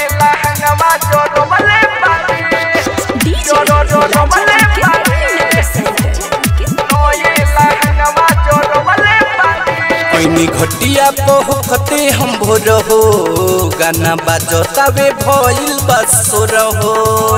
ऐनी घटिया पहुँचते हम भोर हो गाना बाजतावे भइल बसोर हो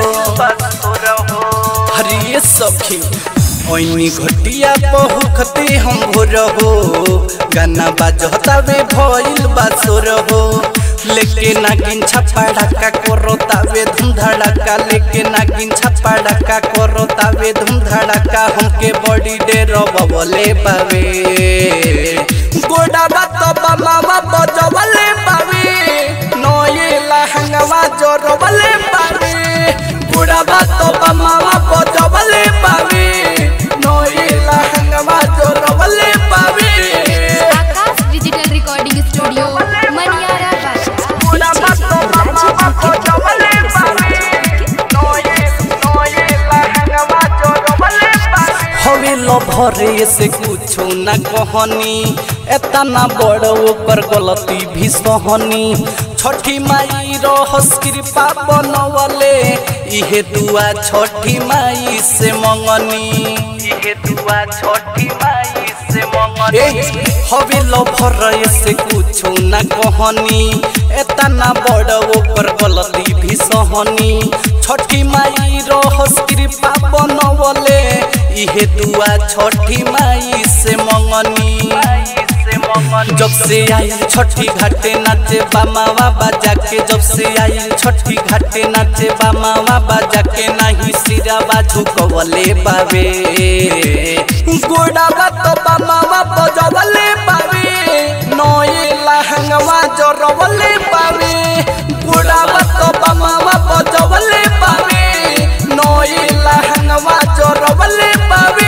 हरिये सखी ऐनी घटिया पहुँचते हम भोर हो गाना बाजतावे भइल बसोर हो लेके नागिन छप्पा ढक्का करो तावे धूम धड़का लेके नागिन छप्पा ढक्का करो तावे धूम धड़का हमके बॉडी डे रबले पावे गोडा बात बाबा बजवले पावे नये लहंगवा जोरवले पावे गोडा बात बाबा बजवले पावे नये लहंगवा जोरवले पावे Akash digital recording studio Maniyara गोडा बात बाबा बजवले पावे नये नये लहंगवा जोरवले पावे हवे लभरे से कुछो न कहनी एतना बड़ ओकर गलती भी सहनी छठी माई रहस कृपा बनवले इहे दुआ छठी माई से मंगनी इहे दुआ छठी माई से मंगनी हवे लभरे से कुछो न कहनी एतना बड़ ओकर गलती भी सहनी छठी माई रहस कृपा बनवले इहे दुआ छठी माई से मंगनी जब से आई छठी घाटे नाचे बामावा बाजा के जब से आई छठी घाटे नाचे बामावा बाजा के नहीं सिरा बाजू कवले पावे गोड़ा बात बामावा बजवले पावे नए लहंगवा जरवले पावे गोड़ा बात बामावा बजवले पावे नए लहंगवा जरवले पावे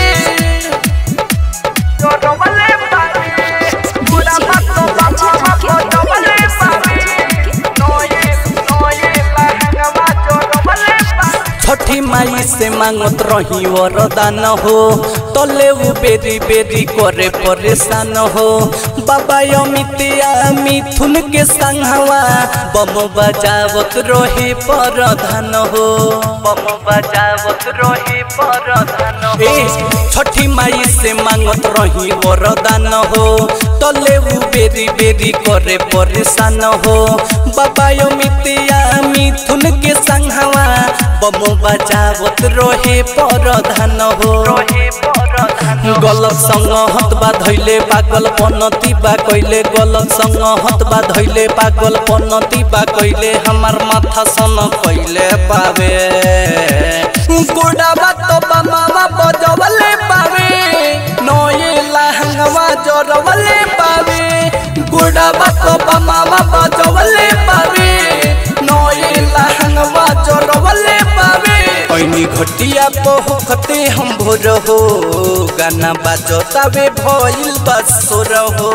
जरवले पावे गोड़ा बात बामावा बजवले पावे नए नए लहंगवा जरवले पावे छठी माई से मांगत रही वरदान हो तले उ बेरी बेरी करे परेशान हो बाबा अमितिया मिथुन के संगवा बम बजावत रहे परधान हो बम बजावत रहे परधान हो छठी माई से मांगत रही वरदान हो तले उ बेरी बेरी करे परेशान हो बाबा अमितिया मिथुन के संगवा बम बजावत रहे परधान हो गलत संग हतबा धैले पागल पनती बा कैले गलत संग हतबा धैले पागल पनती बा कैले हमार माथा सन कैले पावे गोड़ा बात बामावा बजवले पावे नये लहंगवा जरवले पावे गोड़ा बात बामावा बजवले पावे नये लहंगवा जरवले पावे ऐनी घटिया पहुँचते हम भोर हो गाना बाजतावे भइल बसोर हो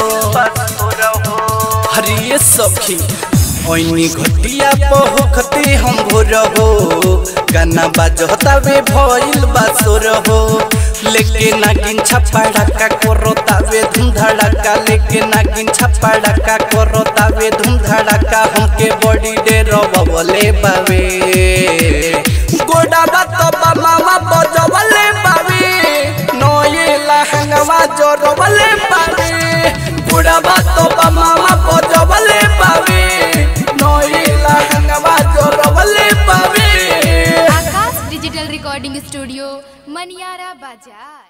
हरिये सखी ऐनी घटिया पहुँचते हम भोर हो गाना बाजतावे भइल बसोर हो लेके नागिन छप्पा ढक्का करो तावे धूम धड़का लेके नागिन छप्पा ढक्का करो तावे धूम धड़का हमके बॉडी डे रबले पावे गोड़ा बात बामावा बजवले पावे नये लहंगवा जरवले पावे गोड़ा बात बामावा बजवले पावे नये लहंगवा जरवले पावे Akash digital recording studio Maniyara बाजार